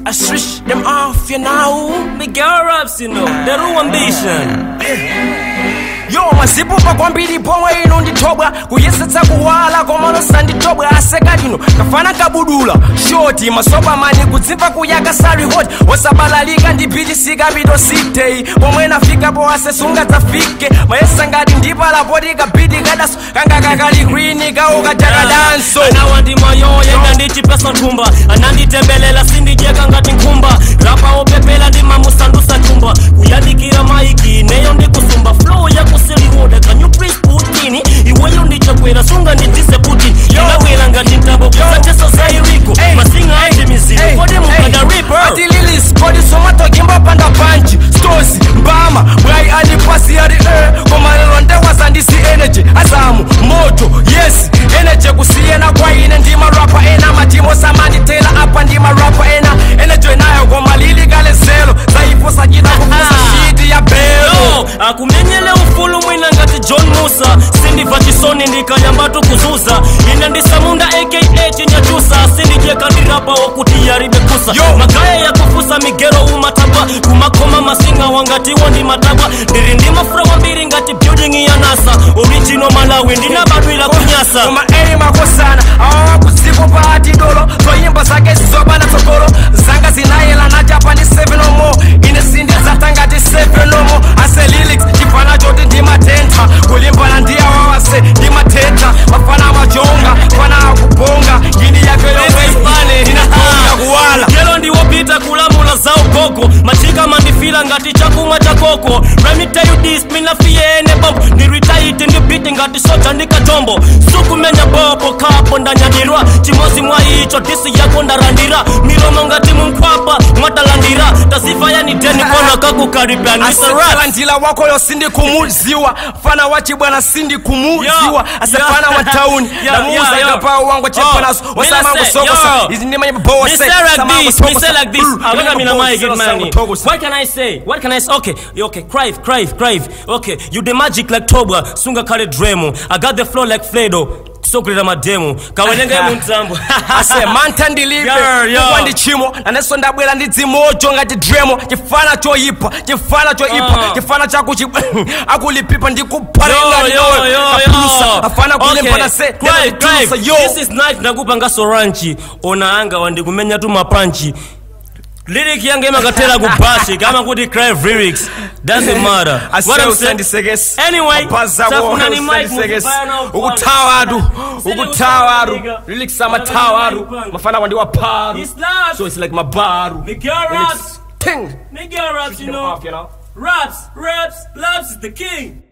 I switch them off, you know. Miguel raps, you know, the real ambition. yo mazipupa kwambiri pomwe ino ndithobwa kuyesetsa kuwala koma nosandithobwa aseka lino kafana kabudula shoti masopa mani kudzimva kuyaka sali hoti wosabalalika ndiphitisika pito sitei pomwe nafikapo asesunga dzafike mayesa ngati ndipalapoti kabidi kadaso kanga kakali kwini kaukajakadanso anawa ndi mayoya ina ndichipesa nthumba ananditembelela sindijeka ngati nkhumba rapa opepela ndi mamusandusa chumba kuyandikira maiki neyo ndikusumba flow yakusiliwoda kanyu pris putini iweyo ndichakwera sunga ndidise putin inawera ngati ntambo kusacheso za iriko masinga aiti mizimu kodi mukada riper ati lilis kodi somatokimba panda panchi stosi mbama bwai andipasi yari e koma lero ndewazandisi energy azamu moto yes energy kusiyena kwa ine ndi marapa ena matimo samanditela apa ndi marapa ena energy nayo koma lili kale zelo zaipo sachita kufusa shiti ya belo Yo, akumenyele ufulu mwina ngati john musa sindibva chisoni ndikanyambatu kuzuza ine ndisamunda aka chinyachusa sindijeka ndirapa wokuti yaribekusa Yo. magaya yakufusa migero umatabwa kumakoma masinga wangatiwo ndi matabwa ndiri ndi mafura wambiri ngati building ya nasa original malawi ndinabadwira kunyasa koma eri makosana awawa kudziko paati dolo zoyimba zake zizobana tsogolo zanga zinayela nachapa ndi 7 omo ine sindizata ngati 7 omo ase lilics chifana choti ndimatentha kulimbana ndi awawase ndimatentha mafana majonga fana akubonga ngini yake yomwe inatonga kuwala lero ndiwopita kulamula za ugogo machika mandifila ngati chakumwa cha koko Let me tell you this mina fiyene bob ndiritaiti ndibiti ngati soja ndikatombo sukumenya bobo kapo ndanyadirwa chimozi mwa icho disi yako ndarandira milomo ngati munkhwapa mwatalandira tazifa yani deni kona kakukaribia asefala nisara njila wako yo sindi kumuziwa fana wachi bwana sindi kumuziwa asefana yo. wa tauni Yo, namuuza yo, yo. ngapao wangu chepanaso Oh, osamangu mina say, sokosa yo. izi ndimanye bowa Me say like this, me say like this. I look at me na my good man. What can I say? What can I say? Okay, okay, Crive, Crive, Crive. Okay, you the magic like Tobwa, Sunga Kale Dremo. I got the flow like Fledo. sokulira mademu kawenenge muntambo ase mantha ndilibe Yo, yo. kukwa ndi chimo nanenso ndabwera ndi dzimojo ngati dremo chifana choyipa chifana choyipa Ah. chifana chakuchi akulipipa Yo, ndikuphalenga yo, yo, yo. afana kulimbana Okay, se Crive, Crive. yo This is night ndakupanga soranchi ona anga wandikumenya tu mapanchi lyric yange imakatera kubashi kama kuti Crive lyrics doesn't matter What I'm saying- usandisekesa Anyway, Mapaza safuna ni wako, mic usandisekesa. mukufaya na upana. ukuthawa atu Usile ukuthawa atu usanga, nigga. lyrics amathawa atu Upana. mafana wandiwa paru It's not. so it's like mabaru Miguel Lyrics, raps. ting Miguel raps, you know. off, you know Raps, raps, raps is the king.